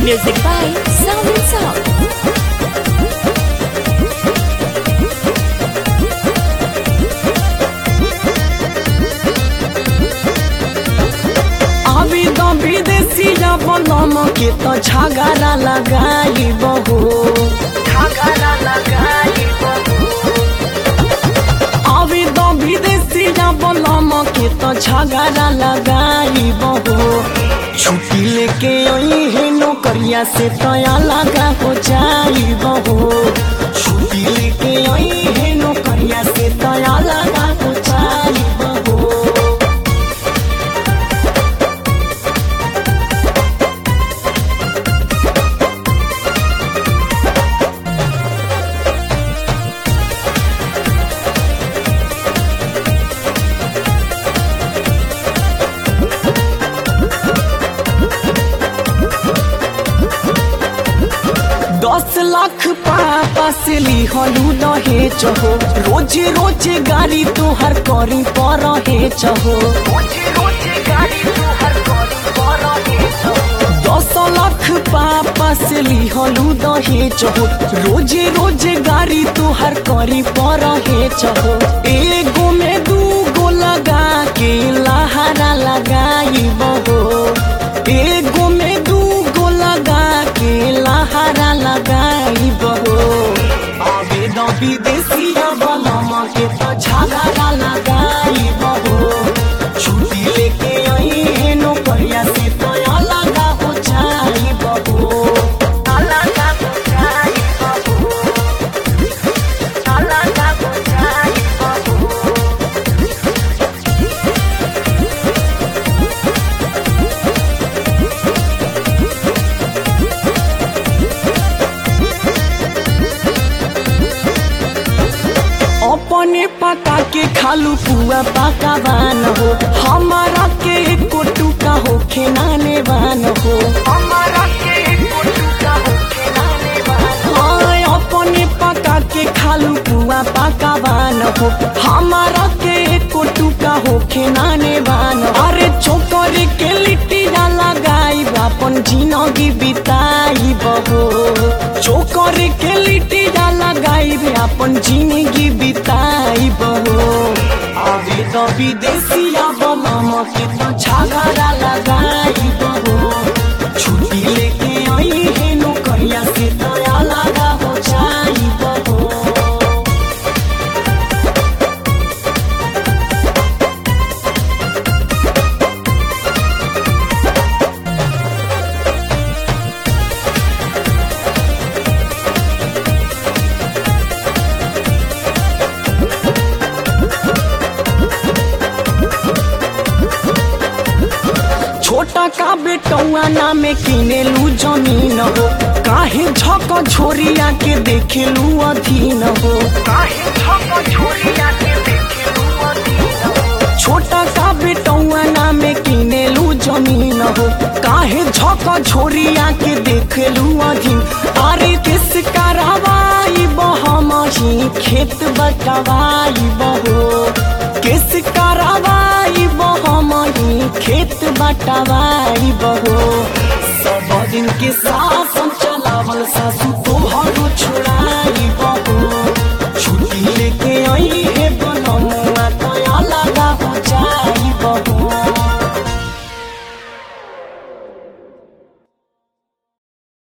Music by Sound and Sound. अभी तो विदेशिया बनम के तो झगड़ा लगाई बहू झगड़ा लगाई अभी तो विदेशिया बनम के तो झगड़ा लगाई बहू छुट्टी लेके आई है नौकरिया से तया लगा हो जाई बहू छुट्टी लेके आई है नौकरिया से तया लगा हो जाई बहू दस लाख पापा से ली हलू रहे चहो रोज रोज गाड़ी तोहर करी पर रहे चहो दस लाख पापा से ली हलू रहे चहो रोज रोज गाड़ी तोहर करी पर रहे चहो एगो में दू गो लगा के लहारा लगाई बहो एगो में दू गो लगा के लहारा लगाई बहो आवेदन विदेशिया बलम के तो झगड़ा लगाई बहो छुट्टी लेके आई है नौकरिया से तो लगा हो जाई बहो लगा हो जाई बहो लगा हो जाई बहो अपने पका के खालू पुआ पकावान हो हमारा के एको टुका हो खेनाने वान हो हमारा के एको टुका हो खेनाने वान हो अपने पका के खालू पुआ पकावान हो हमारा के एको टुका हो खेनाने वान अरे छोकरी के लिट्टिया लगाई अपन जिंदगी बिताई बहो छोकरी के लिट्टिया लगाई रे अपन जिंदगी बिताई बहो अभी तो विदेशिया बनम के तो झगड़ा लगाई बहो छुट्टी लेके आई है नौकरिया से तया लगा हो जाई बहो छोटा का बेटौआ नाम किने लू जमीन हो काहे झक छोरिया के देखे लू अधीन हो काहे झक छोरिया के देखे लू अधीन हो छोटा का बेटौआ नाम किने लू जमीन हो काहे झक छोरिया के देखे लू अधीन अरे किस करवाई बहम ही खेत बटवाई बहो किस करवाई बहम ही खेत बटवाई बहो सब दिन के साथ चलावल सासू तो